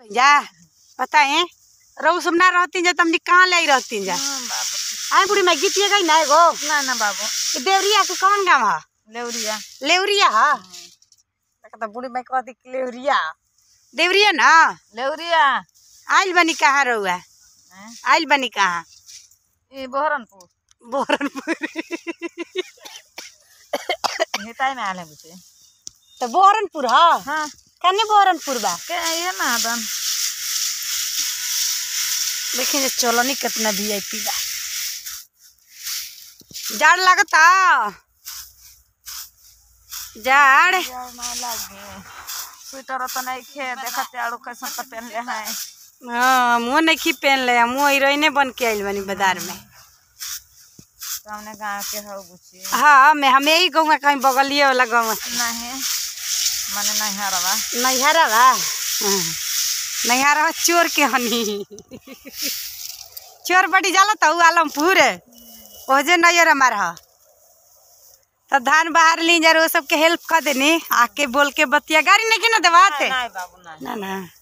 जा बताए रहू सब ना रहती जा तमनी कहाँ ले रहती जा हाँ, बाबू आए बुढ़ी मैं गीतिए गई ना एगो ना ना बाबू ई देवरिया के कौन गाँव है लेवरिया लेवरिया है तो बुढ़ी मैं कहती कि लेवरिया देवरिया ना लेवरिया आइल बनी कहाँ रहुआ हैं? आइल बनी कहाँ ये बहरनपुर बोरनपुर हिताई में आले बुझे तो बोरनपुर है हाँ कने बोरनपुर बा के ये ना दन देखिए जे चलनी कितना वी आई पी बा जाड़ लगता जाड़ यार ना लागे स्वेटर तो नहीं खे देखते आड़ू कैसन तो पहन ले हैं हाँ मुँह नहीं खी पहन ले मुँह हीरोइने बन के आइल बनी बाजार में सामने गाँव के हो बुझी हाँ मैं हमें ही गाँव में कहीं बगलिए वाला गाँव नहीं मने नहीं हरवा नैहरा बा हाँ। नैहरा बा चोर के हनी चोर बड़ी जाला तो आलमपुर ओजे नैयर हमार ह तो धान बाहर ली जा वो सबके हेल्प कर देनी आके बोल के बतिया गाड़ी नहीं की ना देवाते नहीं बाबू नहीं ना ना